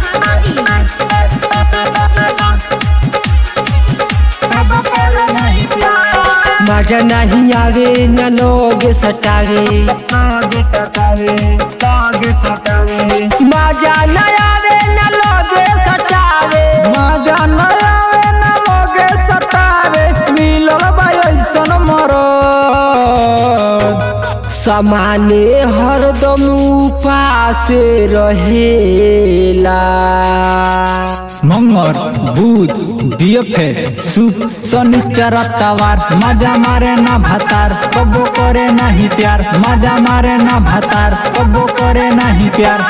मजा नहीं आवे न लोग सटावे मजा न आवे न लोग सटावे मजा न आवे न लोगे सतावे मिलल बा ऐसन मरद समाने हरदम उपास रहेला मंगर बुध बीएफए सुख शनिचर तवार मजा मारे ना भातार कबो करे नहीं प्यार मजा मारे ना भातार कबो करे नहीं प्यार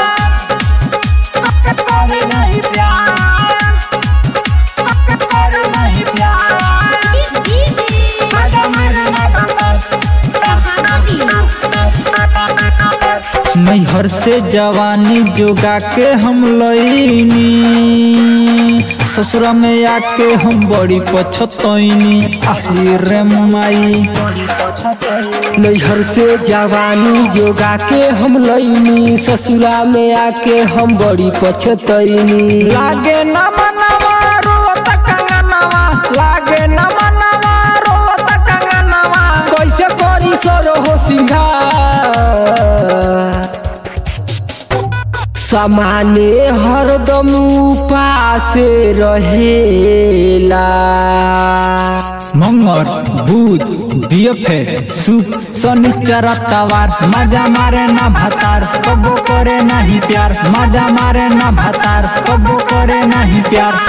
नैहर से जवानी जोगा के हम लईनी ससुरा में आके हम बड़ी पछतैनी आही रे माई नैहर से जवानी जोगा के हम लईनी ससुरा में आके हम बड़ी पछतैनी लागे न मनवा रोत कंगनवा लागे न मनवा रोत कंगनवा कैसे करी सर हो सिंगार समाने हरदम उपास रहेला मंगर बुध बीएफए सुख शनिचर तवार मजा मारे ना भातार कबो करे नहीं प्यार मजा मारे ना भातार कबो करे नहीं प्यार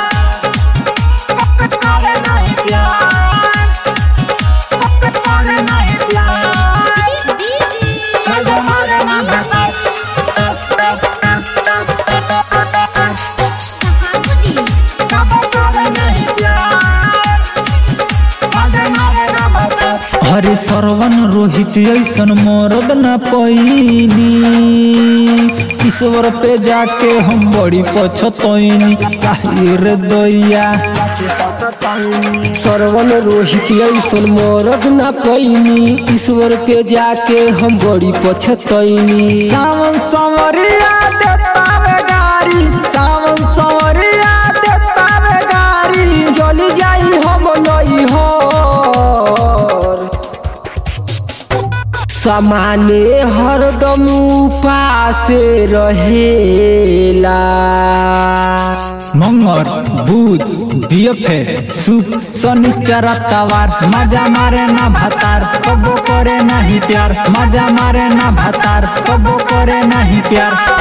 हरे सरवन रोहित ऐसन मरद न पैनी ईश्वर पे जाके हम बड़ी पछतैनी काहे रे दैया सरवन रोहित ऐसन मरद न पैनी ईश्वर पे जाके हम बड़ी पछतैनी सावन संवरिया देता में गारी सावन संवरिया देता में गारी चली जाई हम नई हर समाने हरदम उपास रहेला मंगर बुध बीएफए सुख शनिचर तवार मजा मारे ना भातार कबो करे नहीं प्यार मजा मारे ना भातार कबो करे नहीं प्यार